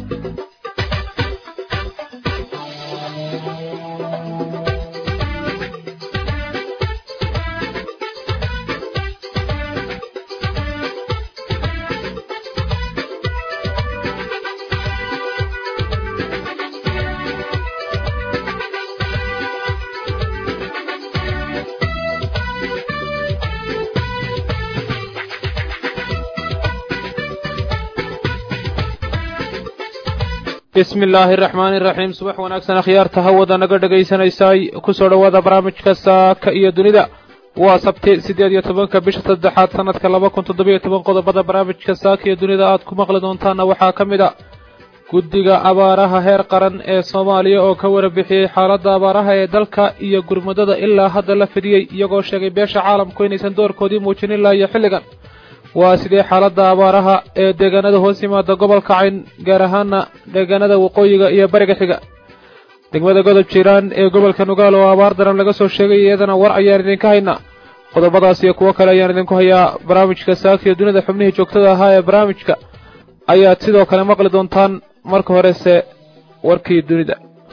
bismi illaahi araxmaani iraxiim subax wanaagsan akhyaarta hawada naga dhegaysanaysaay kusoo dhowaada barnaamijka saaka iyo dunida waa sabti siddeed iyo tobanka bisha saddexaad sanadka laba kun toddobiyo toban qodobada barnaamijka saaka iyo dunida aad ku maqli doontaana waxaa ka mid a guddiga abaaraha heer qaran ee soomaaliya oo ka warbixiyey xaaladda abaaraha ee dalka iyo gurmadada ilaa hadda la fidiyey iyagoo sheegay beesha caalamku inaysan doorkoodii muujinin lahayo xilligan waa sidee xaaladda abaaraha ee deegaanada hoos yimaada gobolka cayn gaar ahaana deegaanada waqooyiga iyo bariga xiga degmada godob jiiraan ee gobolka nugaal oo abaar daran laga soo sheegay iyadana war ayaan idinka haynaa qodobadaas iyo kuwo kale ayaan idinku hayaa barnaamijka saakiyo dunida xubnihii joogtada ahaa ee barnaamijka ayaad sidoo kale maqli doontaan marka horese warkii dunida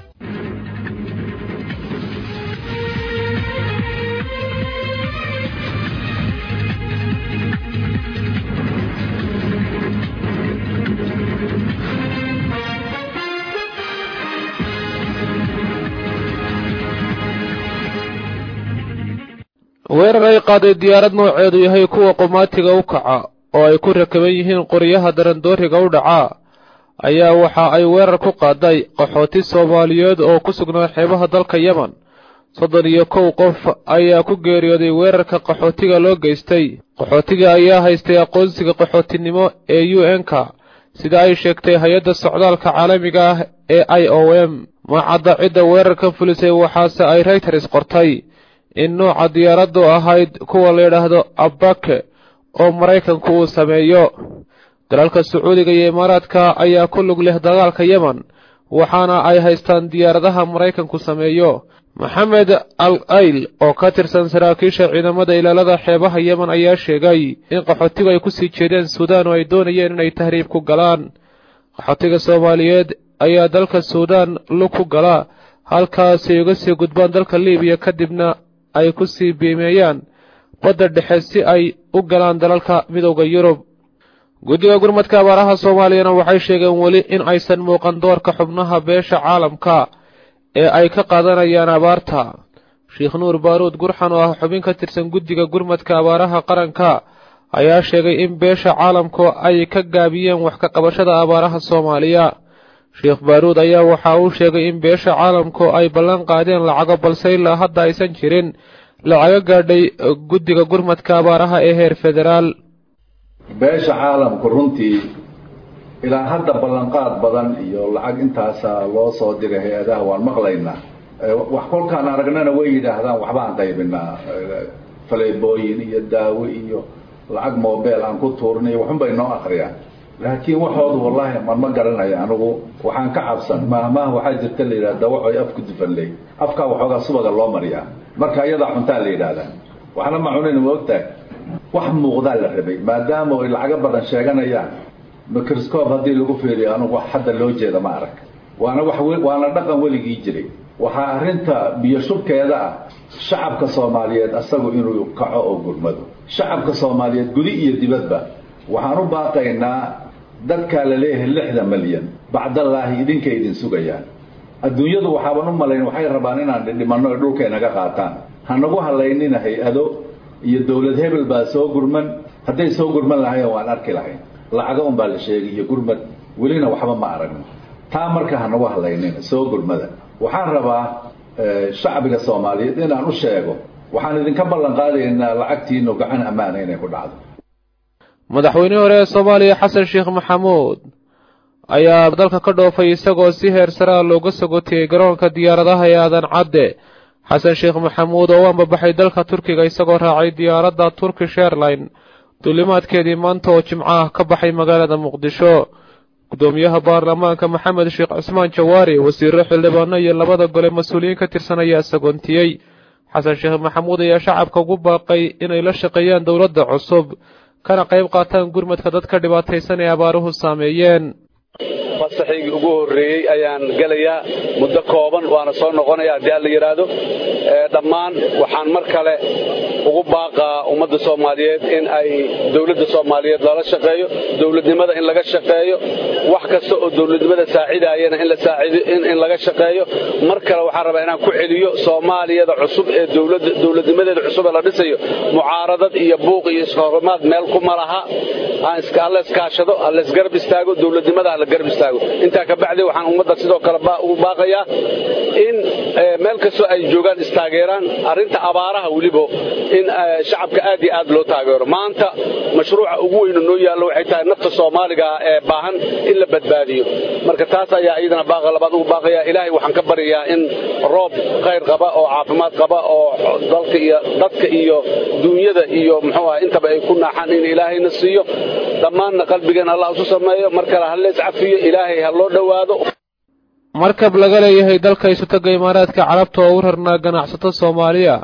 weerar ay qaaday diyaarad nooceedu yahay kuwa qumaatiga u kaca oo ay ku rakaban yihiin qoryaha darandooriga u dhacaa ayaa waxa ay weerar ku qaaday qaxooti soomaaliyeed oo ku sugnaa xeebaha dalka yemen soddon iyo kow qof ayaa ku geeriyooday weerarka qaxootiga loo geystay qaxootiga ayaa haystay aqoonsiga qaxootinimo ee u n-ka sida ay sheegtay hay-adda socdaalka caalamiga ah ee i o m macadda cidda weerarka fulisay waxaase ay reyters qortay in nooca diyaaraddu ahayd kuwa la yidhaahdo abake oo maraykanku uu sameeyo dalalka sacuudiga iyo imaaraadka ayaa ku lug leh dagaalka yemen waxaana ay haystaan diyaaradaha maraykanku sameeyo maxamed al ayl oo ka tirsan saraakiisha ciidamada ilaalada xeebaha yemen ayaa sheegay in qaxootigu ay kusii jeedeen suudaan oo ay doonayeen inay tahriib ku galaan qaxootiga soomaaliyeed ayaa dalka suudaan lug ku gala halkaasay uga sii gudbaan dalka libiya kadibna ay ku sii biimeeyaan badda dhexe si ay u galaan dalalka midowda yurub guddiga gurmadka abaaraha soomaaliyana waxay sheegeen weli in aysan muuqan doorka xubnaha beesha caalamka ee ay ka qaadanayaan abaarta sheekh nuur baaruud gurxan oo ah xubin ka tirsan guddiga gurmadka abaaraha qaranka ayaa sheegay in beesha caalamku ay ka gaabiyeen wax ka qabashada abaaraha soomaaliya sheekh baaruud ayaa waxa uu sheegay in beesha caalamku ay ballan qaadeen lacago balse ilaa hadda aysan jirin lacago gaadhay guddiga gurmadka abaaraha ee heer federaal beesha caalamku runtii ilaa hadda ballanqaad badan iyo lacag intaasa loo soo diray hay-adaha waan maqlaynaa wax kolkaan aragnana way yidhaahdaan waxbaan qaybinaa faleebooyin iyo daawo iyo lacag mobel aan ku tuurnay waxunbay noo akriyaan laakiin waxoodu wallahi man ma garanayo anigu waxaan ka cabsan maahmaah waxaa jirta la yidhahda waxay afku dufanley afkaa waxoogaa subaga loo mariyaa marka iyadaa cuntaa la yidhaahdaa waxna ma cunin ma ogtahay wax muuqdaa la rabay maadaama ay lacago badan sheeganayaan microscope haddii lagu fiiriyo anigu wax hadda loo jeeda ma arag waana wax waana dhaqan weligii jiray waxaa arrinta biyo shubkeeda ah shacabka soomaaliyeed asagu inuu kaco oo gurmado shacabka soomaaliyeed gudi iyo dibadba waxaan u baaqaynaa dadkaa la leeyahay lixda malyan bacdallaahi idinkay idin sugayaan adduunyadu waxaaban u malayn waxay rabaan inaan dhidhimanno ay dhulka inaga qaataan hanagu halaynina hay-ado iyo dowlad hebel baa soo gurman hadday soo gurman lahayen waan arki lahayn lacago un baa la sheegay iyo gurmad welina waxba ma aragno taa marka hanagu halaynina soo gurmada waxaan rabaa shacbiga soomaaliyeed inaan u sheego waxaan idinka ballan qaadaynaa lacagtiinu gacan ammaana inay ku dhacdo madaxweynihii hore ee soomaaliya xasan sheekh maxamuud ayaa dalka ka dhoofay isagoo si heer saraa looga sogotiyey garoonka diyaaradaha ee aadan cadde xasan sheekh maxamuud oo u ambabaxay dalka turkiga isagoo raacay diyaaradda turkish airline duulimaadkeedii maanta oo jimco ah ka baxay magaalada muqdisho gudoomiyaha baarlamaanka maxamed sheekh cismaan jawaari wasiiro xildhibaano iyo labada gole mas-uuliyiin ka tirsan ayaa sagoontiyey xasan sheekh maxamuud ayaa shacabka ugu baaqay inay la shaqeeyaan dowladda cusub kana qayb qaataan gurmadka dadka dhibaataysan ee abaaruhu saameeyeen fasaxaygii ugu horreeyey ayaan gelayaa muddo kooban waana soo noqonaya haddii aan la yidhaahdo dhammaan waxaan mar kale ugu baaqaa ummadda soomaaliyeed in ay dowladda soomaaliyeed lala shaqeeyo dowladnimada in laga shaqeeyo wax kasta oo dowladnimada saacidaayana in laga shaqeeyo mar kale waxaan rabaa inaan ku celiyo soomaaliyada cusub ee dowladnimadeeda cusub ee la dhisayo mucaaradad iyo buuq iyo ishorimaad meel kuma laha hala iskaashado hala isgarab istaago dowladnimada hala garab istaago intaa ka bacdi waxaan ummadda sidoo kale ugu baaqayaa in meel kastoo ay joogaan istaageeraan arrinta abaaraha weliba in shacabka aad iyo aad loo taageero maanta mashruuca ugu weynu noo yaallo waxay tahay nafta soomaaliga ee baahan in la badbaadiyo marka taas ayaa iyadana baaqa labaad ugu baaqaya ilaahay waxaan ka baryayaa in roob khayr qaba oo caafimaad qaba oo dalka iyo dadka iyo duunyada iyo muxuu ah intaba ay ku naaxaan in ilaahayna siiyo dhammaanna qalbigeen allah isu sameeyo mar kale ha lees cafiyo ilaahay ha loo dhowaado markab laga leeyahay dalka isutaga imaaraadka carabta oo u rarnaa ganacsato soomaaliya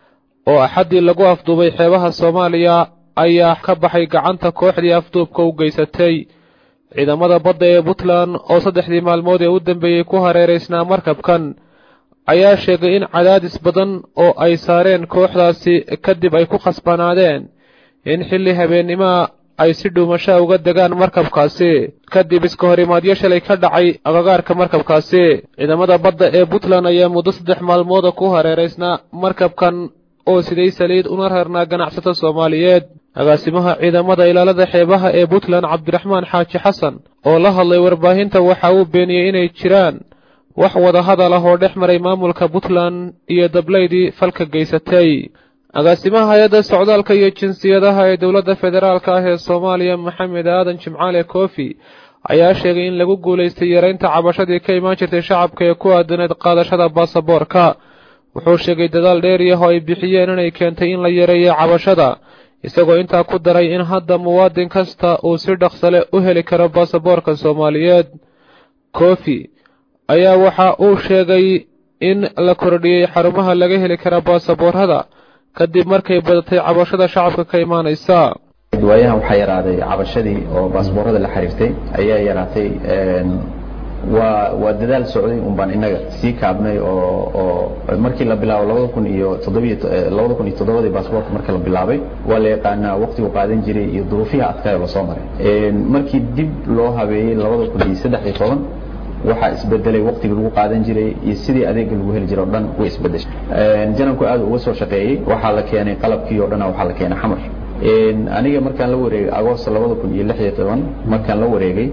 oo axaddii lagu afduubay xeebaha soomaaliya ayaa ka baxay gacanta kooxdii afduubka u geysatay ciidamada badda ee puntland oo saddexdii maalmood ee u dambeeyey ku hareeraysnaa markabkan ayaa sheegay in cadaadis badan oo ay saareen kooxdaasi kadib ay ku khasbanaadeen in xilli habeennimaa ay si dhuumashaa uga degaan markabkaasi kadib iska horimaadyo shalay ka dhacay agagaarka markabkaasi ciidamada badda ee puntland ayaa muddo saddex maalmooda ku hareeraysnaa markabkan oo siday saliid una rarnaa ganacsato soomaaliyeed agaasimaha ciidamada ilaalada xeebaha ee puntland cabdiraxmaan xaaji xasan oo la hadlay warbaahinta waxa uu beeniyey inay jiraan wax wada hadal ah oo dhex maray maamulka puntland iyo dablaydii falka geysatay agaasimaha hay-adda socdaalka iyo jinsiyadaha ee dowladda federaalka ah ee soomaaliya maxamed aadan jimcaale koofi ayaa sheegay in lagu guulaystay yaraynta cabashadii ka imaan jirtay shacabka ee ku aadaneed qaadashada baasaboorka wuxuu sheegay dadaal dheeriyah oo ay bixiyeen inay keentay in la yareeyo cabashada isagoo intaa ku daray in hadda muwaadin kasta uu si dhaqsale u heli karo baasaboorka soomaaliyeed koofi ayaa waxa uu sheegay in la kordhiyey xarumaha laga heli kara baasaboorada kadib markay badatay cabashada shacabka ka imaanaysa waayahan waxaa yaraaday cabashadii oo baasboorada la xiriirtay ayaa yaraatay waa waa dadaal socday un baan innaga sii kaabnay oo oo markii la bilaabo labada kun iyo toddobiyo labada kun iyo toddobadii baasboorka marka la bilaabay waa la yaqaanaa waqtigu qaadan jiray iyo duruufiha adkaay oo lasoo maray markii dib loo habeeyey labada kun iyo saddex iyo toban waxaa isbedelay waqtigii lagu qaadan jiray iyo sidii adeega lagu heli jiray o dhan way isbedeshay janabku aad uga soo shaqeeyey waxaa la keenay qalabkii o dhan waxaa la keenay xamar aniga markaan la wareegay agost labada kun iyo lix iyo toban markaan la wareegay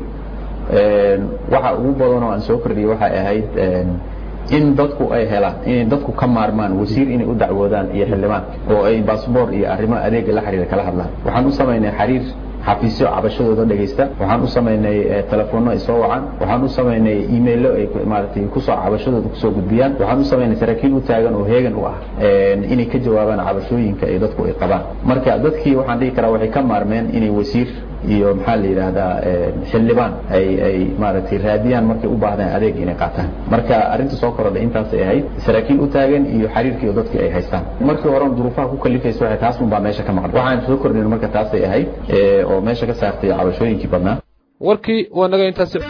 waxa ugu badan oo aan soo kordhiyey waxay ahayd in dadku ay helaan inay dadku ka maarmaan wasiir inay u dacwoodaan iyo xildhibaan oo ay baasboor iyo arrimo adeega la xiriira kala hadlaan waxaan u samaynay xiriir xafiisyo cabashadooda dhegaysta waxaan u samaynay telefoonno ay soo wacaan waxaan u samaynay emailo ay maaragtay kusoo cabashadooda kusoo gudbiyaan waxaan u samaynay saraakiil u taagan oo heegan u ah inay ka jawaabaan cabashooyinka ay dadku ay qabaan marka dadkii waxaan dhihi karaa waxay ka maarmeen inay wasiir iyo maxaa la yidhaahdaa xildhibaan ay ay maaragtay raadiyaan markay u baahdaan adeeg inay qaataan marka arrinta soo korodhay intaasay ahayd saraakiil u taagan iyo xiriirkii dadkii ay haystaan markii horen duruufaha ku kalifaysa waxay taas un baa meesha ka maqan waxaan soo kordhin marka taasay ahayd oo meesha ka saartay cabashooyinkii badnaa warkii waa naga intaasi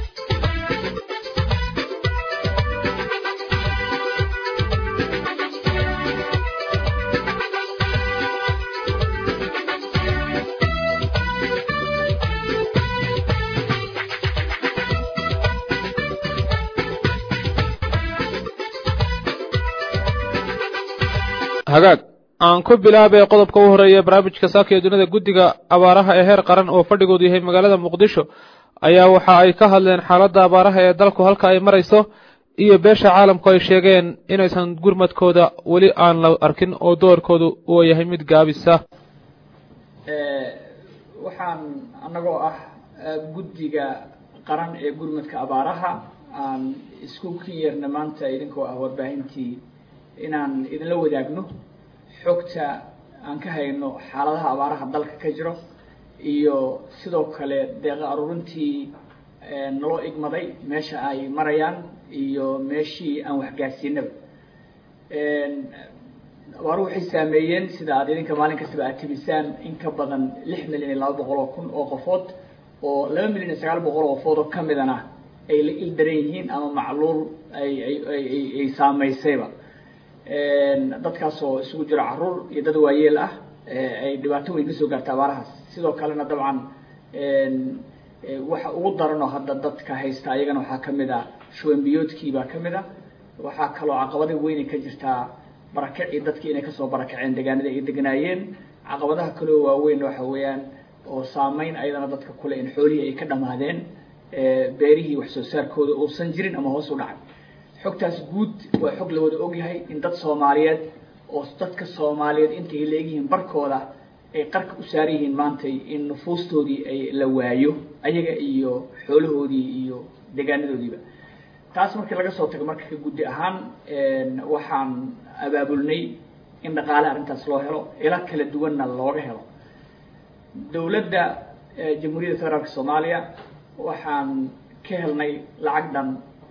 hagaag aan ku bilaabay qodobka u horeeya barnaamijka saaka ee dunida guddiga abaaraha ee heer qaran oo fadhigoodu yahay magaalada muqdisho ayaa waxa ay ka hadleen xaaladda abaaraha ee dalku halka ay marayso iyo beesha caalamku ay sheegeen inaysan gurmadkooda weli aan la arkin oo doorkoodu uu yahay mid gaabisa waxaan annagoo ah guddiga qaran ee gurmadka abaaraha aan isku kin yeerna maanta idinkoo ah warbaahintii inaan idinla wadaagno xogta aan ka hayno xaaladaha abaaraha dalka ka jiro iyo sidoo kale deeqa aruurintii naloo igmaday meesha ay marayaan iyo meeshii aan waxgaarsiinaba abaaruhu waxay saameeyeen sida aad idinka maalin kastaba aad tibisaan in ka badan lix milyan iyo laba boqol oo kun oo qofood oo laba milyan iyo sagaal boqol oo foodo ka midana ay la ildaran yihiin ama macluul ay ay ay ay saamaysayba dadkaasoo isugu jiro caruur iyo dad waayeel ah ay dhibaato weyn kasoo gaarta abaarahaas sidoo kalena dabcan waxa ugu daranoo hadda dadka haysta ayagana waxaa kamid a shuwanbiyoodkii baa kamid a waxaa kaloo caqabada weynay ka jirtaa barakacii dadkii inay kasoo barakaceen deegaanada ay deganaayeen caqabadaha kaleo waaweyn waxa weeyaan oo saameyn ayadana dadka kule in xoolihii ay ka dhamaadeen beerihii wax soo saarkooda uusan jirin ama hoos u dhacay xogtaas guud waa xog la wada ogyahay in dad soomaaliyeed oo dadka soomaaliyeed intay leegyihiin barkooda ay qarka u saaran yihiin maantay in nufuustoodii ay la waayo ayaga iyo xoolahoodii iyo deegaanadoodiiba taas markii laga soo tago marka ka guddi ahaan waxaan abaabulnay in dhaqaale arrintaas loo helo ilo kala duwanna looga helo dowladda jamhuuriyadda federaalka soomaaliya waxaan ka helnay lacag dhan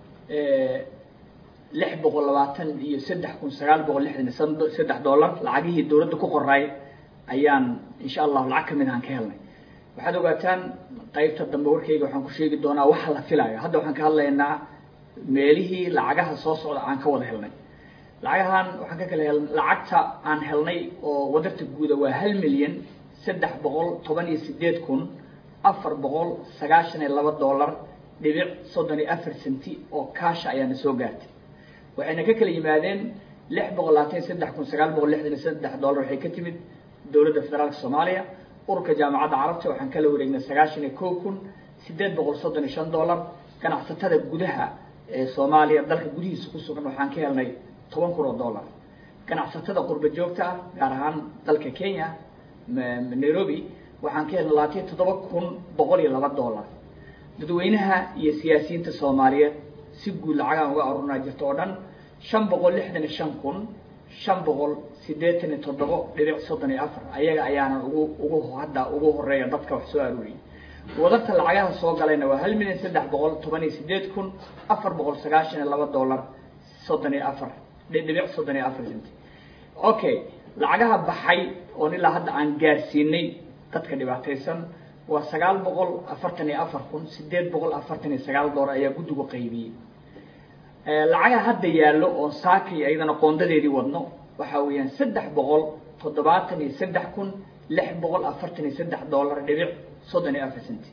lix boqol labaatan iyo saddex kun sagaal boqol lixdan iyo saddex dollar lacagihii dowladda ku qoray ayaan insha allahu lacag kamid ahaan ka helnay waxaad ogaataan qaybta dambe warkayga waxaan ku sheegi doonaa waxa la filaayo hadda waxaan ka hadlaynaa meelihii lacagaha soo socda aan ka wada helnay lacagahan waxaan ka kala hel lacagta aan helnay oo wadarta guuda waa hal milyan saddex boqol toban iyo sideed kun afar boqol sagaashan iyo laba dollar dhibic soddon iyo afar centi oo kaasha ayaana soo gaartay waxayna ka kala yimaadeen lix boqol labaatan iyo saddex kun sagaal boqol lixdan iyo saddex dollar waxay ka timid dowladda federaalka soomaaliya ururka jaamacadda carabta waxaan kala wareegnay sagaashan iyo kow kun sideed boqol soddon iyo shan dollar ganacsatada gudaha ee soomaaliya dalka gudihiisa ku sugan waxaan ka helnay toban kun oo dollar ganacsatada qurba joogta ah gaar ahaan dalka kenya nairobi waxaan ka helnay labaatan iyo toddoba kun boqol iyo laba dollar dadweynaha iyo siyaasiyiinta soomaaliyeed si guud lacagaan uga arurnaa jirta oo dhan shan boqol lixdan iyo shan kun shan boqol siddeetan iyo toddobo dhibic soddon iyo afar ayaga ayaanan ugu ugu hadda ugu horeeya dadka wax soo aruuriyay wadarta lacagaha soo galayna waa hal milyan saddex boqol toban iyo sideed kun afar boqol sagaashan iyo laba dollar soddon iyo afar dhibic soddon iyo afar centi okay lacagaha baxay oon ilaa hadda aan gaarsiinay dadka dhibaataysan waa sagaal boqol afartan iyo afar kun sideed boqol afartan iyo sagaal dollar ayaa guddigu qaybiyey lacagaha hadda yaallo oo saakay ayadana qoondadeedii wadno waxaa weeyaan saddex boqol toddobaatan iyo saddex kun lix boqol afartan iyo saddex dollar dhibic soddon iyo afar centi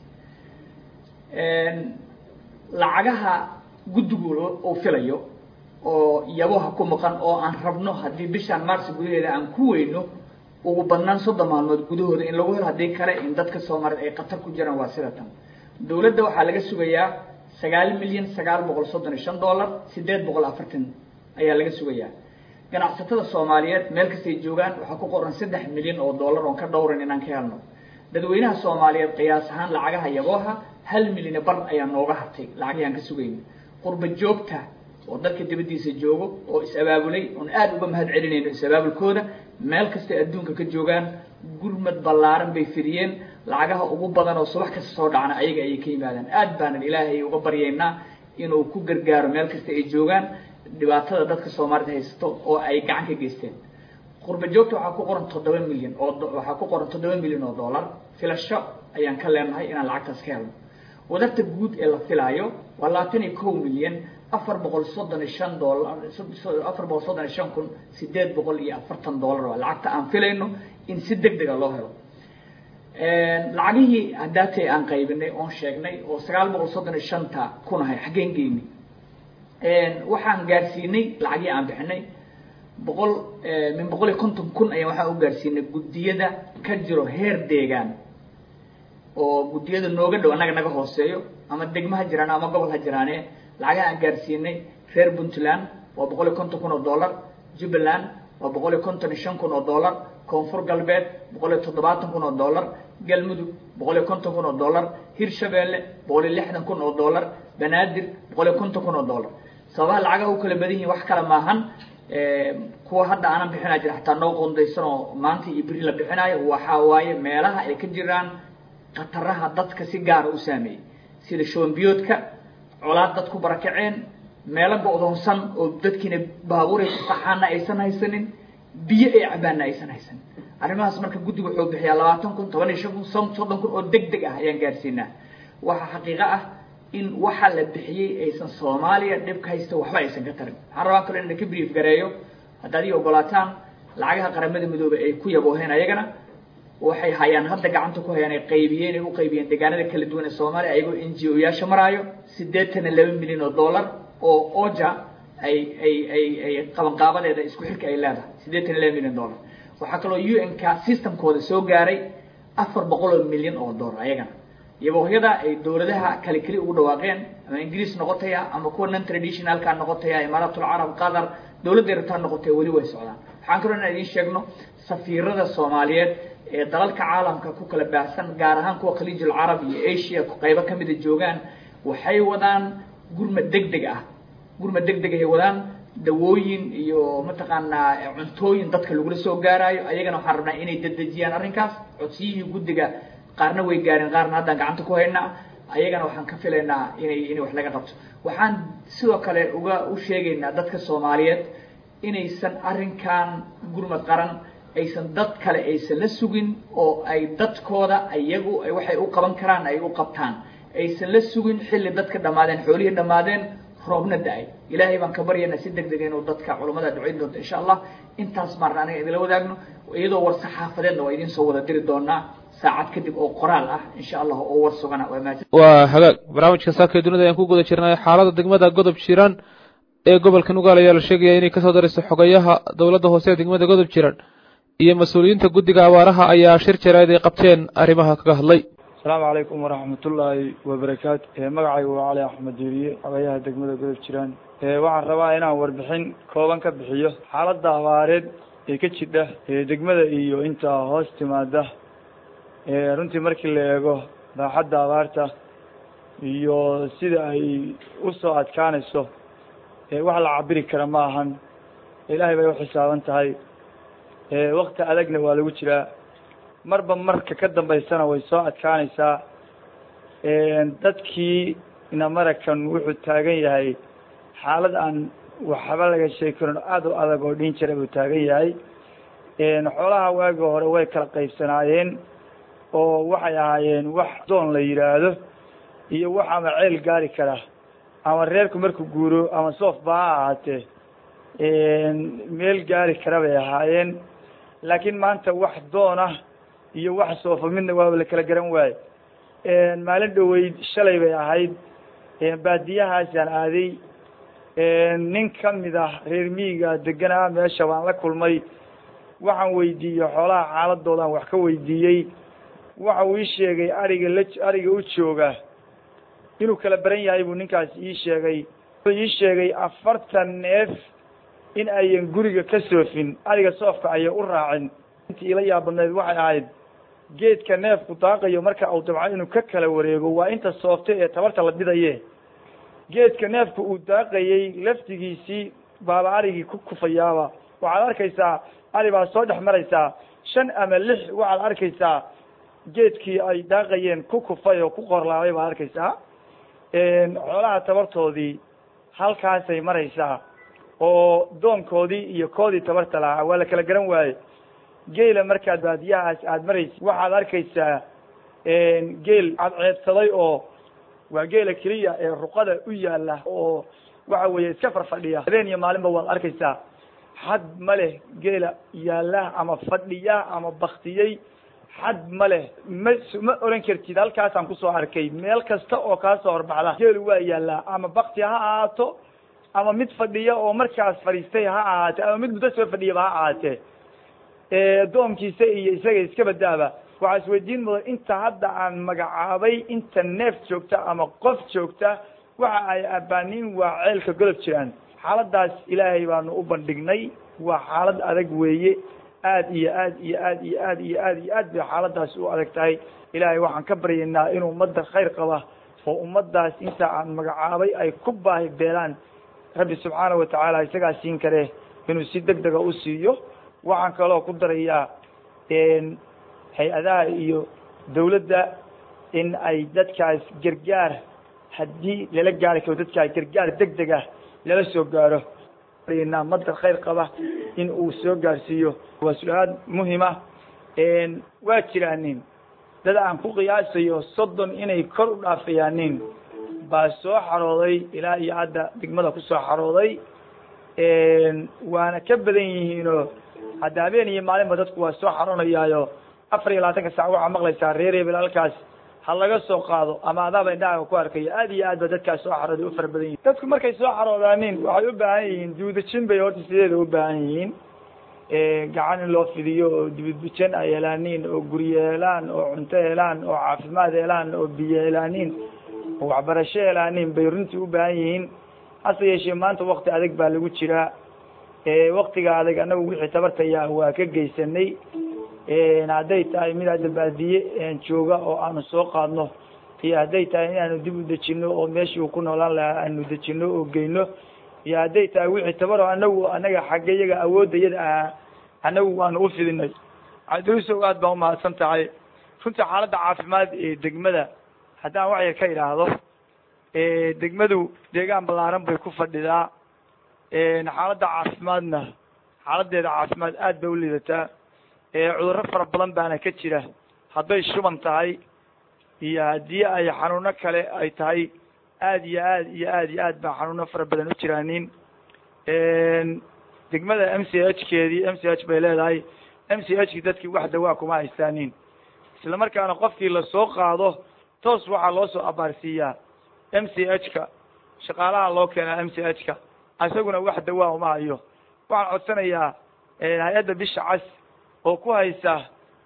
lacagaha guddigu uu filayo oo yaboha ku maqan oo aan rabno haddii bishaan maarsi gudaheeda aan ku weyno ugu badnaan soddon maalmood gudahooda in lagu helo haddii kale in dadka soomaaliyeed ay khatar ku jiraan waa sida tan dowladda waxaa laga sugayaa sagaal milyan sagaal boqol soddon iyo shan dollar sideed boqol afartan ayaa laga sugayaa ganacsatada soomaaliyeed meel kastay joogaan waxaa ku qoran saddex milyan oo dollar oon ka dhowran inaan ka helno dadweynaha soomaaliyeed qiyaas ahaan lacagaha yabooha hal milyan bar ayaa nooga hartay lacagihii aan ka sugayna qurba joogta oo dalka dibaddiisa joogo oo is-abaabulay oon aada uga mahad celinayno is-abaabulkooda meel kastay adduunka ka joogaan gurmad ballaaran bay fidiyeen lacagaha ugu badan oo subax kasta soo dhacna ayaga ayay ka yimaadaan aad baanan ilaahay uga baryaynaa inuu ku gargaaro meel kasta ay joogaan dhibaatada dadka soomaalida haysato oo ay gacan ka geysteen qurba joogta waxaa ku qoran toddoba milyan oo waxaa ku qoran toddoba milyan oo dollar filasho ayaan ka leenahay inaan lacagtaas ka helno wadarta guud ee la filaayo waa labaatan iyo kow milyan afar boqol soddon iyo shan dollar afar boqol soddon iyo shan kun sideed boqol iyo afartan dollar waa lacagta aan filayno in si deg dega loo helo lacagihii haddaatay aan qaybinay oon sheegnay oo sagaal boqol soddon iyo shanta kun ahay xaggeen geynay waxaan gaarsiinay lacagihii aan bixinay boqol min boqol iyo konton kun ayaan waxaan u gaarsiinay guddiyada ka jiro heer deegaan oo guddiyada nooga dhow annaga naga hooseeyo ama degmo ha jiraan ama gobol ha jiraane lacagaha aan gaarsiinay reer puntland waa boqol iyo konton kun oo dollar jubbaland waa boqol iyo konton iyo shan kun oo dollar koonfur galbeed boqol iyo toddobaatan kun oo dollar galmudug boqol iyo konton kun oo dollar hirshabeelle boqol iyo lixdan kun oo dollar banaadir boqol iyo konton kun oo dollar sababaha lacagaha u kala badan yihiin wax kale maahan kuwa hadda aanan bixinaa jira xataa noo qondaysan oo maanta iyo beri la bixinaayo waxaa waaye meelaha ay ka jiraan khataraha dadka si gaara u saameeyey sida shoombiyoodka colaad dad ku barakaceen meelo go-doonsan oo dadkiina baabuuray ku qaxaana aysan haysanin biyo ay cabaana aysan haysanin arrimahaas marka guddiga wuxuu bixiyaa labaatan kun toban iyo shan kun soddon kun oo deg deg ah ayaan gaarsiinaa waxaa xaqiiqo ah in waxa la bixiyey aysan soomaaliya dhibka haysta waxba aysan ka tarin waxaan rabaa kalo inaan ka brief gareeyo haddaad ii ogolaataan lacagaha qaramada midoobey ay ku yabooheen ayagana waxay hayaan hadda gacanta ku hayaan ay qaybiyeen ay u qaybiyeen deegaanada kala duwan ee soomaaliya ayagoo n g o yaasha maraayo siddeetan iyo laba milyan oo dollar oo oja ay ay ay ay qabanqaabadeeda isku xilka ay leedahay siddeetan iyo laba milyan dollar waxaa kaloo u n ka systemkooda soo gaaray afar boqol oo milyan oo dollar ayagana yaboohyada ay dowladaha kale keli ugu dhawaaqeen ama ingiriis noqotaya ama kuwa non traditionalka noqotaya imaaratul carab qatar dowladda yartaa noqotaya weli way socdaan waxaan kaloo inaan idiin sheegno safiirada soomaaliyeed ee dalalka caalamka ku kala baahsan gaar ahaan kuwa khaliijul carab iyo asia qaybo kamida joogaan waxay wadaan gurma deg deg ah gurma deg deg ay wadaan dawooyin iyo mataqaanaa cuntooyin dadka lagula soo gaaraayo ayagana waxaan rabnaa inay dedejiyaan arrinkaas codsiyihii guddiga qaarna way gaareen qaarna haddaan gacanta ku haynaa ayagana waxaan ka filaynaa inay inay wax laga qabto waxaan sidoo kale uga u sheegaynaa dadka soomaaliyeed inaysan arrinkan gurmad qaran aysan dad kale aysan la sugin oo ay dadkooda iyagu waxay u qaban karaan ay u qabtaan aysan la sugin xilli dadka dhammaadeen xoolihii dhammaadeen roobna da-ay ilaahay baan ka baryaynaa si deg dega inuu dadka culammada ducayn doonto insha allah intaas maarna aniga idinla wadaagno iyadoo war saxaafadeedna waa idiin soo wada diri doonaa saacad kadib oo qoraal ah insha allah oo war sugana waa mahadsan waa hagaag barnaamijka saaka ee dunida ayaan ku guda jirnay xaalada degmada godob jiran ee gobolka nugaal ayaa la sheegaya inay kasoo darayso xogayaha dowladda hoose ee degmada godob jiran iyo mas-uuliyiinta guddiga abaaraha ayaa shir jarayd ay qabteen arrimaha kaga hadlay asalaamu calaykum waraxmatullaahi wabarakaatu magacaygu waa cali axmed diiriye xogayaha degmada godob jiraan waxaan rabaa inaan warbixin kooban ka bixiyo xaaladda abaareed ee ka jidha degmada iyo intaa hoos timaada runtii markii la eego baaxadda abaarta iyo sida ay usoo adkaanayso wax la cabiri kara ma ahan ilaahay bay uxisaaban tahay wakti adagna waa lagu jiraa marba marka ka dambaysana way soo adkaanaysaa dadkii inamarakan wuxuu taagan yahay xaalad aan waxba laga sheegi karin aada u adag oo dhiin jira buu taagan yahay xoolaha waagii hore way kala qaybsanaayeen oo waxay ahaayeen wax doon la yidhaahdo iyo wax ama ceel gaari kara ama reerku markuu guuro ama soofba ha ahaatee meel gaari kara bay ahaayeen laakiin maanta wax doona iyo wax soofa midna waaba la kala garan waaye maalin dhoweyd shalay bay ahayd baadiyahaasaan aaday nin ka mid ah reer miyiga deganaa meesha baan la kulmay waxaan weydiiyey xoolaha xaaladoodan wax ka weydiiyey waxa uu ii sheegay ariga la ariga u jooga inuu kala baran yahay buu ninkaas ii sheegay wuxuu ii sheegay afartan neef in ayan guriga ka soofin ariga soofka ayay u raacin intii ila yaabadneed waxay ahayd geedka neefku daaqayo marka uu dabco inuu ka kala wareego waa inta soofta ee tabarta la dhidaye geedka neefku uu daaqayey laftigiisii baaba arigii ku kufayaaba waxaad arkaysaa ari baa soo dhex maraysaa shan ama lix waxaad arkaysaa geedkii ay daaqayeen ku kufay oo ku qorlaabay baad arkaysaa xoolaha tabartoodii halkaasay maraysaa oo doonkoodii iyo koodii tabarta lahaa waa la kala garan waaye geela markaad baadiyahaas aada maraysa waxaad arkaysaa geel cadceedsaday oo waa geela keliya ee ruqada u yaala oo waxa weeye iska farfadhiya habeen iyo maalinba waad arkaysaa xad ma leh geela yaala ama fadhiya ama baktiyey xad ma leh ma ma oran kartid halkaasaan kusoo arkay meel kasta oo kaasoo horbaxda geelu waa yaalaa ama bakti ha ahaato ama mid fadhiya oo markaas fadhiistay ha ahaate ama mid muddo soo fadhiyaba ha ahaatee doonkiisa iyo isaga iska badaaba waxaa isweydiin mudan inta hadda aan magacaabay inta neef joogta ama qof joogta waxa ay abaaniin waa ceelka golob jiraan xaaladaas ilaahay baanu u bandhignay waa xaalad adag weeye aad iyo aad iyo aad iyo aad iyo aad iyo aad bay xaaladaas u adag tahay ilaahay waxaan ka baryaynaa inuu ummadda khayr qaba oo ummaddaas inta aan magacaabay ay ku baahi beelaan rabbi subxaana watacaala isagaa siin kare inuu si deg dega u siiyo waxaan kaloo ku darayaa hay-adaha iyo dawladda in ay dadkaas gargaar haddii lala gaari karo dadkaas gargaar deg deg ah lala soo gaaro madda khayr qaba in uu soo gaarsiiyo waa su-aal muhima waa jiraanin dad aan ku qiyaasayo soddon inay kor u dhaafayaanin baa soo xarooday ilaa iyo hadda degmada kusoo xarooday waana ka badan yihiinoo hadda habeen iyo maalinba dadku waa soo xaroonayaayo afar iyo labaatanka sac waxaa maqlaysaa reer hebel halkaas ha laga soo qaado ama adaaba indhahaaga ku arkayo aad iyo aad ba dadkaas soo xarooday u fara badan yihin dadku markay soo xaroodaanin waxay u baahan yihiin duudajin bay horta sideeda u baahan yihiin gacan in loo fidiyo oo dibidbijan ay helaanin oo guryo helaan oo cunto helaan oo caafimaad helaan oo biyo helaanin oo waxbarasho helaanin bay runtii u baahan yihiin hase yeeshee maanta wakti adag baa lagu jiraa waktiga adag anagu wixii tabartaya waa ka geysanay hadday tahay mid hadda baadiye jooga oo aanu soo qaadno iyo hadday tahay inaanu dib u dejino oo meeshii uu ku noolaan lahaa aanu dejino oo geyno iyo hadday tahay wixii tabaro anagu anaga xagga yaga awoodda yada ahaa anagu waanu u fidinay cabdirusow aad baa umahadsan tahay runtii xaaladda caafimaad ee degmada haddaan wax yar ka idhaahdo degmadu deegaan ballaaran bay ku fadhidaa xaaladda caafimaadna xaaladeeda caafimaad aad bay u liidataa cudurro fara badan baana ka jira hadday shuban tahay iyo haddii ay xanuuno kale ay tahay aad iyo aad iyo aad iyo aad baa xanuuno fara badan u jiraanin degmada m c h keedii m c h bay leedahay m c h ki dadkii wax dawaa kuma haystaanin isla markaana qofkii lasoo qaado toos waxaa loo soo abaarsiiyaa m c h ka shaqaalaha loo keenaa m c h ka isaguna wax dawaa uma hayo waxaan codsanayaa hay-adda bisha cas oo ku haysa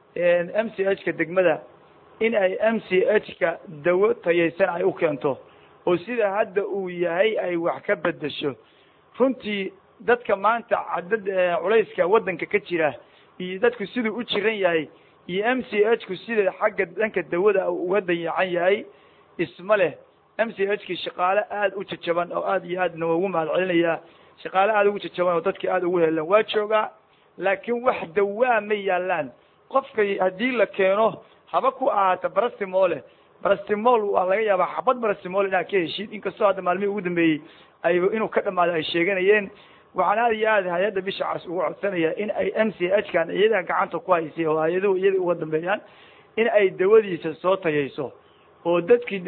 m c h ka degmada in ay m c h ka dawo tayaysan ay u keento oo sida hadda uu yahay ay wax ka bedesho runtii dadka maanta cadad culayska waddanka ka jira iyo dadku siduu u jiran yahay iyo m c h ku sida xagga dhanka dawada uga dayacan yahay isma leh m c h ki shaqaale aada u jajaban oo aad iyo aadna waa ugu mahad celinayaa shaqaale aada ugu jajaban oo dadki aada ugu helan waa joogaa laakiin wax dawaa ma yaalaan qofka haddii la keeno haba ku ahaata barastimole barastimol waa laga yaabaa xabad barastimol inaad ka heshid inkastoo hadda maalmihii ugu dambeeyey ay inuu ka dhamaado ay sheeganayeen waxaan aada iyo aad hay-adda bisha cas ugu codsanaya in ay m c h kan iyadaa gacanta ku haysay oo hay-aduhu iyada uga dambeeyaan in ay dawadiisa soo tayayso oo dadkii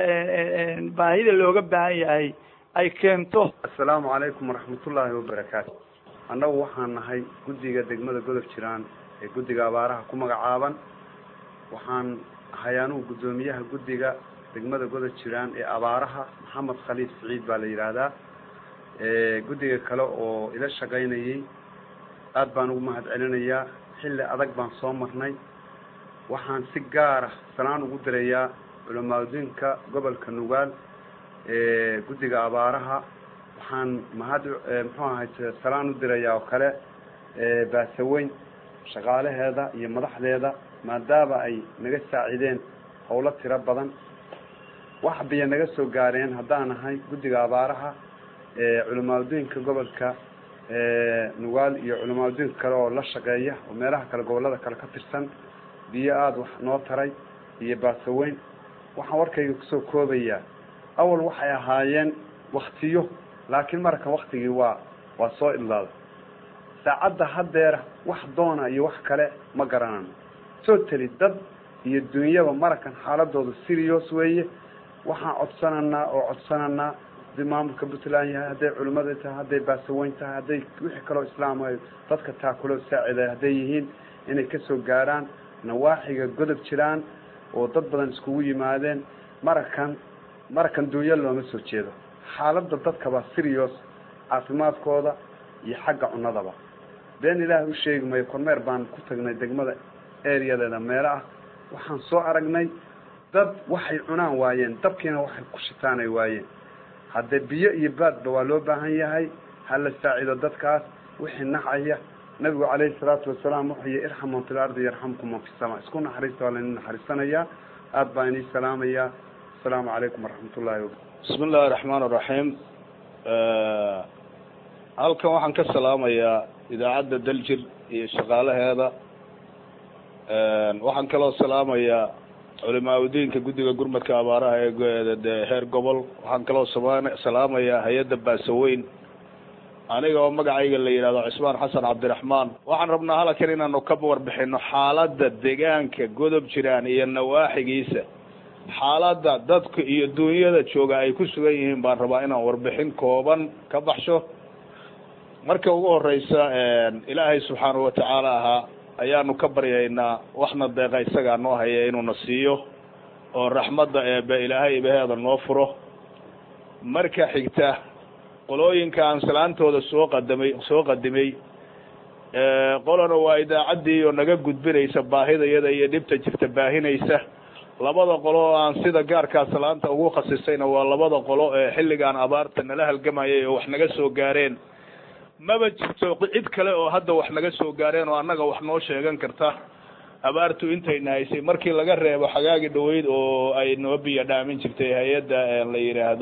baahida looga baahan yahay ay keento assalaamu calaykum waraxmatullaahi wabarakaatu annagu waxaan nahay guddiga degmada godob jiraan ee guddiga abaaraha ku magacaaban waxaan ahay anugu guddoomiyaha guddiga degmada godob jiraan ee abaaraha maxamed khaliif siciid baa la yidhaahdaa guddiga kale oo ila shaqaynayay aad baan ugu mahad celinayaa xilli adag baan soo marnay waxaan si gaara salaan ugu dirayaa culamaaudinka gobolka nugaal guddiga abaaraha waxaan mahad muxuu ahay salaan u dirayaa oo kale baasaweyn shaqaalaheeda iyo madaxdeeda maadaama ay naga saacideen howlo tiro badan wax biyo naga soo gaareen haddaan nahay guddiga abaaraha culamaaudinka gobolka nugaal iyo culamaaudinka kale oo la shaqeeya oo meelaha kale gobollada kale ka tirsan biyo aada wax noo taray iyo baasaweyn waxaan warkayga kusoo koobayaa awal waxay ahaayeen waktiyo laakiin markan waktigii waa waa soo idlaaday saacadda haddeera wax doona iyo wax kale ma garanano totally dad iyo dunyaba marakan xaaladooda serious weeye waxaan codsananaa oo codsananaa hadday maamulka puntland yahay hadday culimmada tahay hadday baasaweyn tahay hadday wixii kaloo islaam dadka taakulo saacida hadday yihiin inay kasoo gaarhaan nawaaxiga godob jiraan oo dad badan iskugu yimaadeen marakan marakan dunya looma soo jeedo xaaladda dadkaba serious caafimaadkooda iyo xagga cunadaba been ilaahay u sheegi mayo kormeer baan ku tagnay degmada areadeeda meelo ah waxaan soo aragnay dad waxay cunaan waayeen dabkiina waxay ku shitaan ay waayeen haddee biyo iyo baadba waa loo baahan yahay ha la saacido dadkaas wixii nacaya nabigu calayhi salaatu wasalaam wuxuu yihi irxam man fi lardi yarxamkum man fi sama isku naxariista waa laydin naxariisanayaa aada baan inii salaamayaa asalaamu calaykum waraxmatullahi wabarakatu bismi illahi raxmaan iraxiim halkan waxaan ka salaamayaa idaacadda daljir iyo shaqaalaheeda waxaan kaloo salaamayaa culimaauddiinka guddiga gurmadka abaaraha ee heer gobol waxaan kaloo sama salaamayaa hay-adda baasaweyn aniga oo magacayga la yidhahdo cismaan xasan cabdiraxmaan waxaan rabnaa halkan inaanu ka warbixino xaaladda deegaanka godob jiraan iyo nawaaxigiisa xaaladda dadka iyo duunyada jooga ay ku sugan yihiin baan rabaa inaan warbixin kooban ka baxsho marka ugu horeysa ilaahay subxaanahu watacaala ahaa ayaanu ka baryaynaa waxna deeqa isagaa noo haya inuuna siiyo oo raxmadda eebe ilaahay ibaheeda noo furo marka xigta qolooyinka aan salaantooda soo qadamay soo qadimay qolana waa idaacaddii oo naga gudbinaysa baahidayada iyo dhibta jirta baahinaysa labada qolo oo aan sida gaarkaa salaanta ugu khasisayna waa labada qolo ee xilligaan abaarta nala halgamayay oo wax naga soo gaareen maba jirto cid kale oo hadda wax naga soo gaareen oo annaga wax noo sheegan karta abaartu intayna haysay markii laga reebo xagaagi dhaweyd oo ay noo biyo dhaamin jirtay hay-adda la yidhaahdo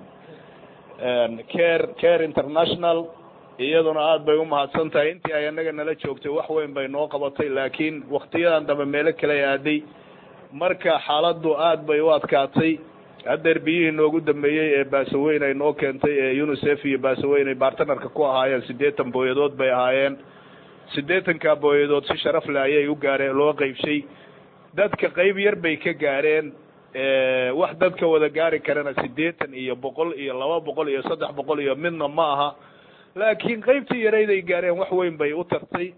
care care international iyaduna aada bay umahadsan tahay intii ay annaga nala joogtay wax weyn bay noo qabatay laakiin waktiyadan dambe meelo kale aaday marka xaaladdu aad bay u adkaatay haddeer biyihii noogu dambeeyey ee baasaweyn ay noo keentay ee unicef iyo baasaweyn ay bartnarka ku ahaayeen siddeetan booyadood bay ahaayeen siddeetanka booyadood si sharaf leh ayay u gaareen loo qeybshay dadka qeyb yar bay ka gaareen wax dadka wada gaari karana siddeetan iyo boqol iyo laba boqol iyo saddex boqol iyo midna ma aha laakiin qeybtii yarayd ay gaareen wax weyn bay u tartay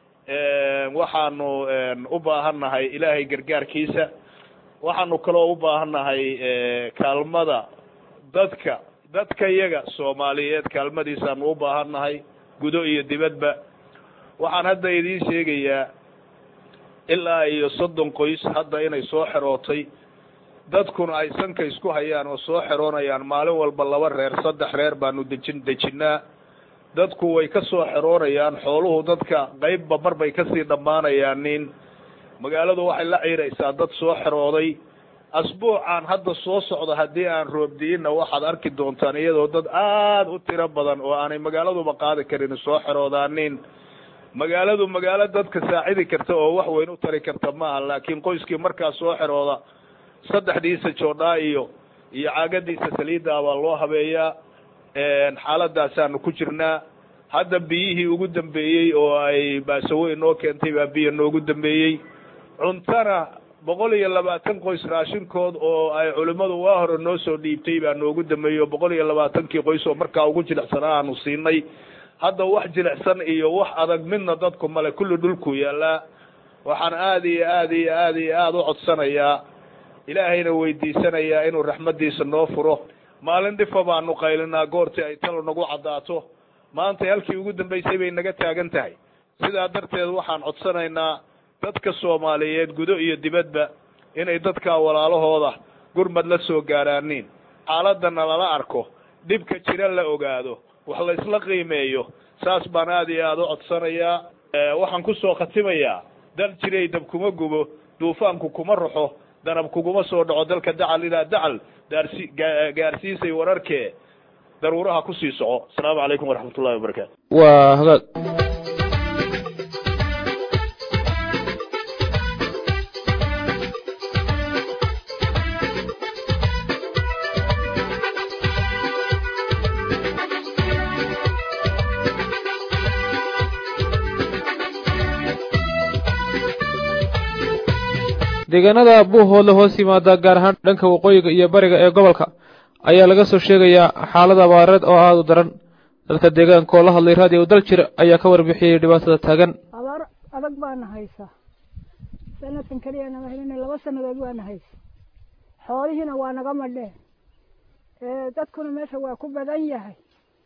waxaanu u baahannahay ilaahay gargaarkiisa waxaanu kaloo u baahannahay kaalmada dadka dadka iyaga soomaaliyeed kaalmadiisaanu u baahannahay gudo iyo dibadba waxaan hadda idiin sheegayaa ilaa iyo soddon qoys hadda inay soo xerootay dadkuna ay sanka isku hayaan oo soo xeroonayaan maalin walba laba reer saddex reer baanu dejin dejinnaa dadku way ka soo xeroonayaan xooluhu dadka qeybba mar bay kasii dhammaanayaan nin magaaladu waxay la ciiraysaa dad soo xerooday asbuucan hadda soo socda haddii aan roobdiinna waxaad arki doontaan iyadoo dad aada u tiro badan oo aanay magaaladuba qaadi karin soo xeroodaanin magaaladu magaalo dadka saacidi karta oo wax weyn u tari karta maaha laakiin qoyskii markaa soo xerooda saddexdiisa joodhaa iyo iyo caagadiisa saliidda baa loo habeeyaa xaaladaasaanu ku jirnaa hadda biyihii ugu dambeeyey oo ay baasaweyn noo keentay baa biyo noogu dambeeyey cuntana boqol iyo labaatan qoys raashinkood oo ay culimmadu waa hore noo soo dhiibtay baa noogu dambeeyey oo boqol iyo labaatankii qoys oo markaa ugu jilicsanaa aanu siinay hadda wax jilicsan iyo wax adag midna dadku male kulli dhulku yaallaa waxaan aada iyo aada iyo aada iyo aada u codsanayaa ilaahayna weydiisanayaa inuu raxmaddiisa noo furo maalin dhifa baanu qaylinaa goortii ay talo nagu caddaato maanta halkii ugu dambaysay bay naga taagan tahay sidaa darteed waxaan codsanaynaa dadka soomaaliyeed gudo iyo dibadba inay dadkaa walaalahooda gurmad la soo gaaraaniin xaaladana lala arko dhibka jira la ogaado wax la isla qiimeeyo saas baan aada iyo aada u codsanayaa waxaan kusoo khatimayaa dal jiray dab kuma gubo duufaanku kuma ruxo danab kuguma soo dhaco dalka dacal ilaa dacal daarsi gaarsiisay wararkee daruuraha kusii soco asalaamu calaykum waraxmat ullahi wabarakaatu waa hagaag deegaanada buuhoodla hoos yimaada gaar ahaan dhanka waqooyiga iyo bariga ee gobolka ayaa laga soo sheegayaa xaalad abaareed oo aada u daran dadka deegaanka oo la hadlay raadiyo dal jir ayaa ka warbixiyey dhibaatada taagan abaar adag baana haysa sanadkan keliya nama helina laba sannadood waana haysa xoolihiina waa naga madheen dadkuna meesha waa ku badan yahay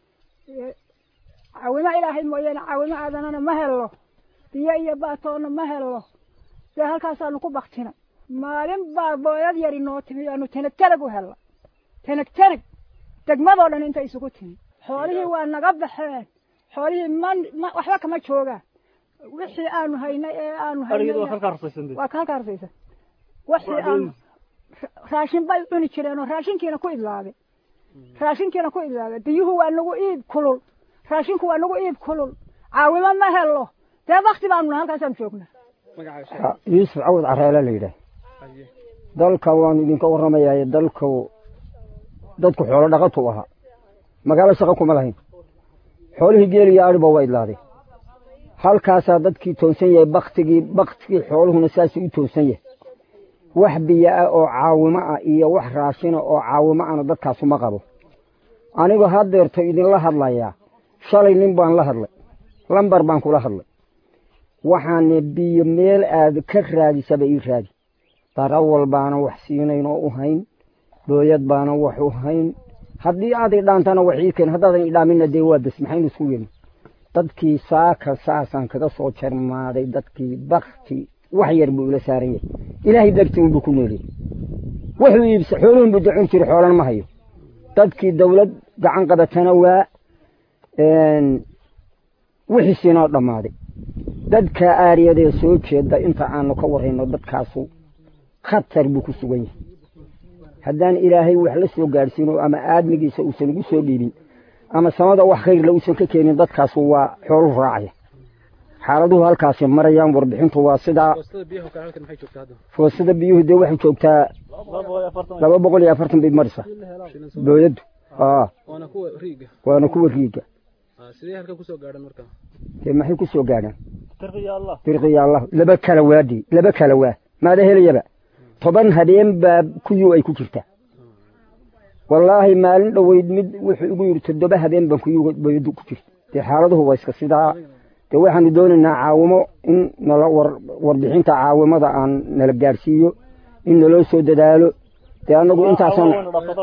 caawimo ilaahay mooyaane caawimo aadanana ma hello biyo iyo baatoonna ma hello dee halkaasaanu ku baktina maalin baa booyad yari noo timi aanu teneg teneg u hella teneg teneg degmadoo dhan inta isugu timi xoolihii waa naga baxeen xoolihii ma ma waxba kama joogaan wixii aanu haynay ee aanu haynay waa ka halka harsaysan wixii aanu raashin bay cuni jireen oo raashinkiina ku idlaaday raashinkiina ku idlaaday biyuhu waa nagu iib kulul raashinku waa nagu iib kulul caawimo ma hello dee bakti baanu nahay halkaasaan joognaa yuusuf cawad careele la yidhaah dalka waanu idinka warramayaa dalku dadku xoolo dhaqatu ahaa magaalo shaqo kuma lahayn xoolihii geel iyo adhiba waa idlaadeen halkaasaa dadkii toonsan yahay baktigii baktigii xooluhuna saasuu u toonsan yahay wax biyo ah oo caawimo ah iyo wax raashina oo caawimo ahna dadkaasu ma qabo anigu haddeerto idinla hadlayaa shalay nin baan la hadlay lambar baan kula hadlay waxaane biyo meel aad ka raadisaba ii raadi darawal baana wax siinayn oo u hayn booyad baana wax u hayn haddii aad idhaantana wax ii keen haddaadan idhaaminna dee waa bes maxaynu isku yeelin dadkii saaka saasaan kaga soo jarmaaday dadkii bakti wax yar buu ila saaran yahay ilaahay dartii unbuu ku nooliyey wuxuu iibsa xooluhun buu dacun jiri xoolan ma hayo dadkii dawlad gacan qabatana waa wixiisinoo dhammaaday dadka aariyadee soo jeeda inta aanu ka warrayno dadkaasu khatar buu ku sugan yahay haddaan ilaahay wax la soo gaadhsiino ama aadmigiisa uusan ugu soo dhiibin ama samada wax khayrla uusan ka keenin dadkaasu waa xooluhu raacaya xaaladuhu halkaasi marayaan warbixintu waa sidaa foosada biyuhu dee waxay joogtaa laba boqol iyo afartan bay marisa booyaddu waana kuwa riiga dee maxay ku soo gaadhaan dirqiya allah laba kala waadii laba kala waa maada helayaba toban habeen baa kuyuu ay ku jirtaa wallaahi maalin dhoweyd mid wuxuu igu yidhi toddoba habeen baan kuyuu booyaddu ku jirta dee xaaladuhu waa iska sidaa dee waxaanu doonaynaa caawimo in nala warbixinta caawimada aan nala gaadhsiiyo in naloo soo dadaalo dee annagu intaasan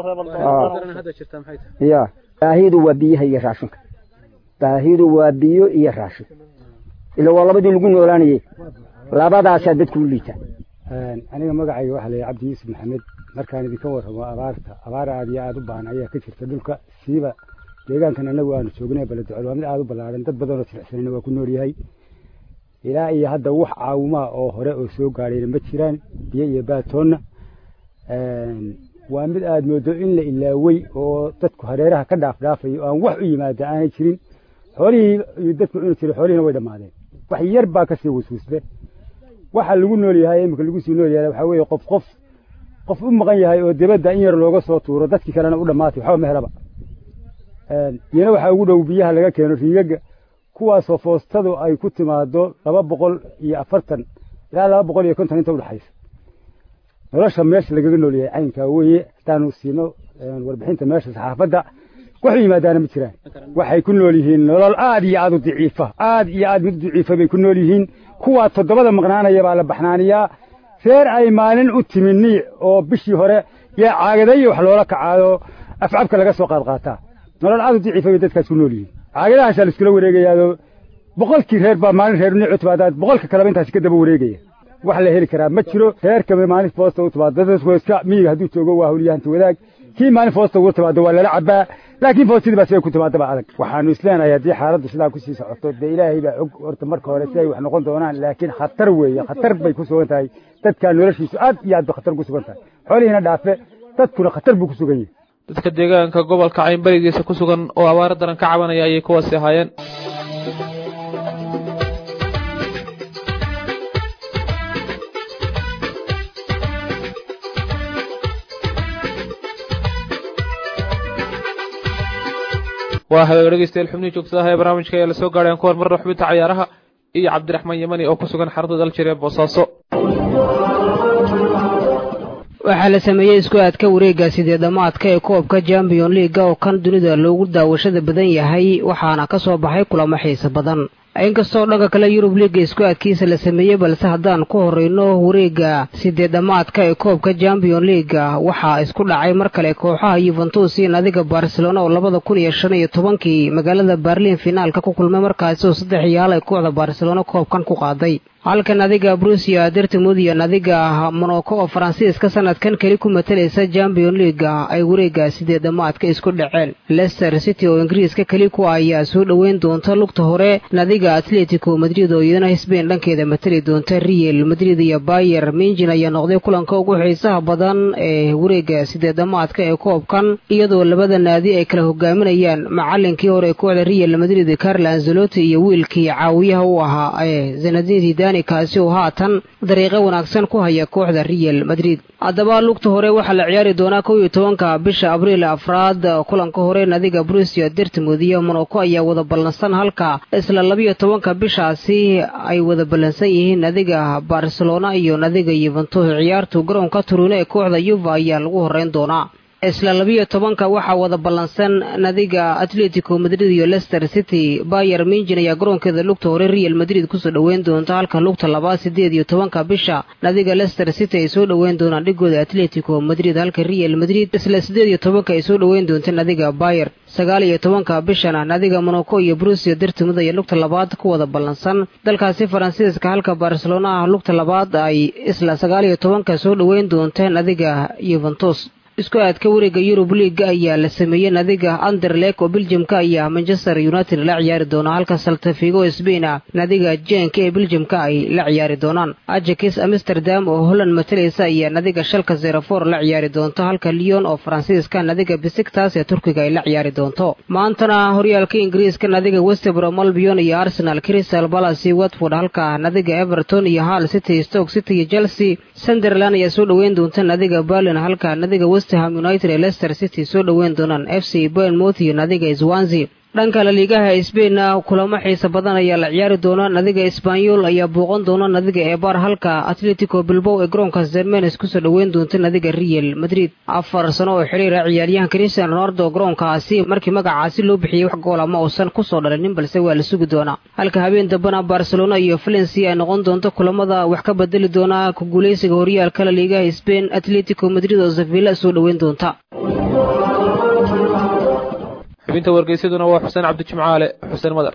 ya baahidu waa biyaha iyo raashinka baahidu waa biyo iyo raashin ila waa labadii lagu noolaanayey labadaasaa dadku u liitaa aniga magacayga waxaa layihi cabdi yuusuf maxamed markaan idinka warramo abaarta abaar aad iyo aada u baahan ayaa ka jirta dhulka siiba deegaankan annagu aanu joognay baledocod waa mid aada u ballaaran dad badanoo silixsanayna waa ku nool yahay ilaa iyo hadda wax caawimaa oo hore oo soo gaadhayna ma jiraan biyo iyo baatoonna waa mid aad moodo in la ilaawey oo dadku hareeraha ka dhaaf dhaafayo oo aan wax u yimaada aanay jirin xoolihii dadku cuni jiray xoolihiina way dhammaadeen wax yar baa kasii wasuusbe waxa lagu nool yahay imika lagu sii nool yahay waxaa weeye qof qof qof u maqan yahay oo dibadda in yar looga soo tuuro dadkii kalena u dhammaatay waxba ma helaba iyana waxaa ugu dhow biyaha laga keeno riigaga kuwaasoo foostadu ay ku timaado laba boqol iyo afartan ilaa laba boqol iyo konton inta udhexaysa nolosha meesha lagaga nool yahay caynkaa weeye hadaanu siino warbixinta meesha saxaafadda wax u yimaadaana ma jiraan waxay ku nool yihiin nolol aad iyo aad u daciifa aad iyo aad mid u daciifa bay ku nool yihiin kuwaa toddobada maqnaanaya baa la baxnaaniyaa reer ay maalin u timi niic oo bishii hore yaa caagadayo wax loola kacaado afcabka laga soo qaad qaataa nolol aad u daciifa bay dadkaas ku nool yihiin caagadahaasa la iskula wareegayaado boqolkii reer baa maalin reer niic u timaadaad boqolka kaleba intaasi ka daba wareegaya wax la heli karaa ma jiro reerkaba maalin foosta u timaado dadku iska miyiga hadduu joogo waa hawliyahanti wadaag kii maalin foosta ugu timaado waa lala cabaa laakiin foostadii baa siday ku timaadaba adag waxaanu isleenahay haddii xaaladdu sidaa kusii socoto dee ilaahay baa og horta marka hore si ay wax noqon doonaan laakiin khatar weeye khatar bay ku sugan tahay dadkaa noloshiisu aad iyo aad bay khatar ku sugan tahay xoolihiina dhaafe dadkuna khatar buu ku sugan yahay dadka deegaanka gobolka caynbarigiisa ku sugan oo abaaro daran ka cabanaya ayay kuwaasi ahaayeen waa hagaag dhegeystayaal xubnihii joogtadaha ee barnaamijka ayaa lasoo gaadhayan kuwan marna xubinta cayaaraha iyo cabdiraxmaan yamani oo ku sugan xarada daljir ee boosaaso waxaa la sameeyey isku aadka wareegga sidee dhammaadka ee koobka champion leaga oo kan dunida loogu daawashada badan yahay waxaana ka soo baxay kulamo xiise badan inkastoo dhanka kale yurub liiga isku aadkiisa la sameeyey balse haddaan ku horrayno wareegga sidee dhammaadka ee koobka champion leaga waxaa isku dhacay mar kale kooxaha yuventus iyo nadiga barcelona oo labada kun iyo shan iyo tobankii magaalada berlin finaalka ku kulmay markaasi oo saddex iyaal ay kooxda barcelona koobkan ku qaaday halka nadiga brusia dertimud iyo nadiga monoko oo faransiiska sanadkan keli ku matalaysa champion leaga ay wareegga sidee dhammaadka isku dhaceen lester city oo ingiriiska keli ku ayaa soo dhoweyn doonta lugta hore nadiga nadiga atletico madrid oo iyadana sbain dhankeeda matali doonta real madrid iyo bayer minjin ayaa noqday kulanka ugu xiisaha badan ee wareega sideedamaadka ee koobkan iyadoo labada naadi ay kala hogaaminayaan macalinkii hore ee kooxda real madrid carlo anzeloti iyo wiilkii caawiyaha u ahaa ee zanadin zidani kaasi oo haatan dariiqo wanaagsan ku haya kooxda real madrid haddaba lugta hore waxaa la ciyaari doonaa kow iyo tobanka bisha abriil afraad kulanka hore nadiga brusia dertmud iyo monaco ayaa wada ballansan halka isla labiyo tobanka bishaasi ay wada ballansan yihiin nadiga barcelona iyo nadiga yuventus ciyaartu garoonka turune ee kooxda yuva ayaa lagu horeyn doonaa isla labiyo tobanka waxaa wada ballansan nadiga atletico madrid iyo leicester city bayer minjin ayaa garoonkeeda lugta hore real madrid kusoo dhoweyn doonta halka lugta labaad sideed iyo tobanka bisha nadiga leicester city ay soo dhoweyn doonaan dhigooda atletico madrid halka real madrid isla sideed iyo tobanka ay soo dhoweyn doonta nadiga bayer sagaal iyo tobanka bishana nadiga monaco iyo brusia dertimud ayaa lugta labaad ku wada ballansan dalkaasi faransiiska halka barcelona ah lugta labaad ay isla sagaal iyo tobanka soo dhoweyn doonta nadiga yuventus isku aadka wareega yurub liiga ayaa la sameeyey nadiga anderlek oo beljamka ayaa manchester united la ciyaari doona halka saltafigo sbain ah nadiga jenka ee beljamka ay la ciyaari doonaan ajakis amsterdam oo holland matalaysa ayaa nadiga shalka zerafor la ciyaari doonto halka leon oo faransiiska nadiga bisigtas ee turkiga ay la ciyaari doonto maantana horyaalka ingiriiska nadiga westbrom albion iyo arsenal crystal palace watford halka nadiga everton iyo hall city stoke city iyo chelsea sunderland ayaa soo dhoweyn doonta nadiga berlin halka nadiga westham united ee leicester city soo dhoweyn doonaan f c bournemouth iyo nadiga swansea dhanka laliigaha sbainna kulamo xiisa badan ayaa la ciyaari doona nadiga sbanyol ayaa booqan doona nadiga ebar halka atletico bilbow ee garoonka zermenes kusoo dhoweyn doonta nadiga real madrid afar sano oo xiriira ciyaaryahan christian ronaldo garoonkaasi markii magacaasi loo bixiyey wax goola ma uusan kusoo dhalinin balse waa la sugi doonaa halka habeen dambena barcelona iyo valencia ay noqon doonto kulamada wax ka bedeli doona ku guuleysiga horyaalka laliigaha sbain atletico madrid oo sevilla soo dhoweyn doonta xubinta wargeysaduna waa xuseen cabdijimcaale xuseen madar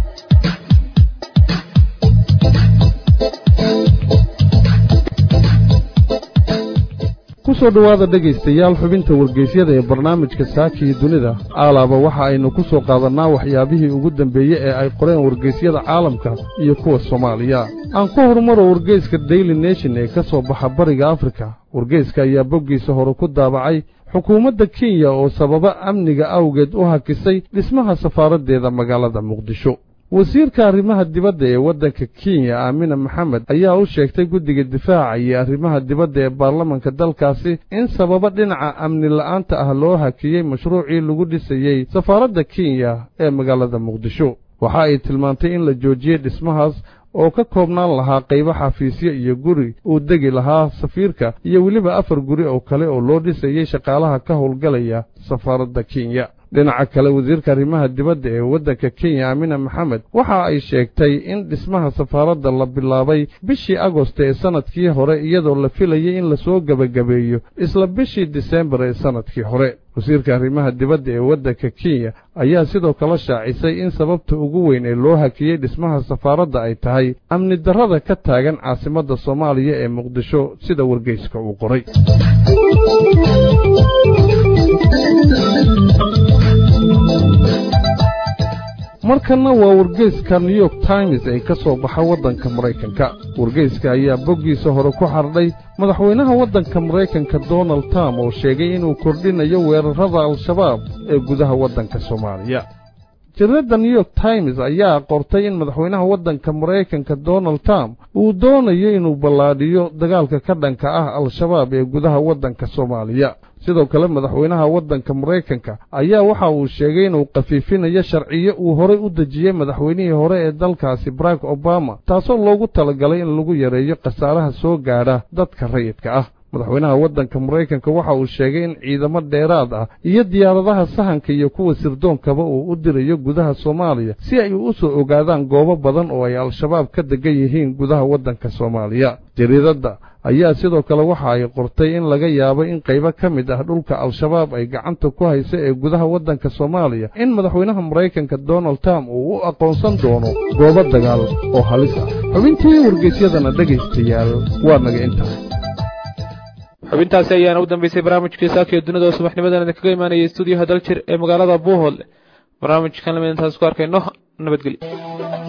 ku soo dhowaada dhegaystayaal xubinta wargeysyada ee barnaamijka saaka iyo dunida aalaaba waxa aynu ku soo qaadannaa waxyaabihii ugu dambeeye ee ay qoreen wargeysyada caalamka iyo kuwa soomaaliya aan ku horumaro wargeyska daily nation ee ka soo baxa bariga afrika wargeyska ayaa boggiisa hore ku daabacay xukuumadda kenya oo sababa amniga awgeed u hakisay dhismaha safaaraddeeda magaalada muqdisho wasiirka arrimaha dibadda ee waddanka kenya aamina maxamed ayaa u sheegtay guddiga difaaca iyo arrimaha dibadda ee baarlamanka dalkaasi in sababa dhinaca amni la'aanta ah loo hakiyey mashruucii lagu dhisayey safaaradda kenya ee magaalada muqdisho waxa ay tilmaantay in la joojiyey dhismahaas oo ka koobnaan lahaa qaybo xafiisyo iyo guri uu degi lahaa safiirka iyo weliba afar guri oo kale oo loo dhisayey shaqaalaha ka howlgalaya safaaradda kenya dhinaca kale wasiirka arrimaha dibadda ee waddanka kenya aamina maxamed waxa ay sheegtay in dhismaha safaaradda la bilaabay bishii agosto ee sannadkii hore iyadoo la filayay in lasoo gebagabeeyo isla bishii disembar ee sannadkii hore wasiirka arrimaha dibadda ee waddanka kenya ayaa sidoo kale shaacisay in sababta ugu weyn ee loo hakiyey dhismaha safaaradda ay tahay amni darrada ka taagan caasimadda soomaaliya ee muqdisho sida wargeyska uu qoray markanna waa wargeyska new york times ee ka soo baxa waddanka maraykanka wargeyska ayaa boggiisa hore ku xardhay madaxweynaha waddanka maraykanka donald trump oo sheegay inuu kordhinayo weerarrada al-shabaab ee gudaha waddanka soomaaliya jaridadda new york times ayaa qortay in madaxweynaha waddanka maraykanka donald trump uu doonayo inuu ballaadhiyo dagaalka ka dhanka ah al-shabaab ee gudaha waddanka soomaaliya sidoo kale madaxweynaha waddanka maraykanka ayaa waxa uu sheegay inuu khafiifinayo sharciyo uu horay u dejiyey madaxweynihii hore ee dalkaasi barack obama taasoo loogu talagalay in lagu yareeyo khasaaraha soo gaadha dadka rayidka ah madaxweynaha waddanka maraykanka waxa uu sheegay in ciidamo dheeraad ah iyo diyaaradaha sahanka iyo kuwa sirdoonkaba uu u dirayo gudaha soomaaliya si ay u soo ogaadaan goobo badan oo ay al-shabaab ka degan yihiin gudaha waddanka soomaaliya jariidadda ayaa sidoo kale waxa ay qortay in laga yaabo in qaybo ka mid ah dhulka al-shabaab ay gacanta ku haysa ee gudaha waddanka soomaaliya in madaxweynaha maraykanka donald trump uu u aqoonsan doono goobo dagaal oo halis ah xubintii wargeysyadana dhegaystayaal waa naga intaa xubintaasi ayaana u dambeysay barnaamijkii saakiyo dunida oo subaxnimadan idinkaga imaanayay stuudiyaha daljir ee magaalada buuhoodle barnaamijkan lamid intaas ku arkayno nabadgelyo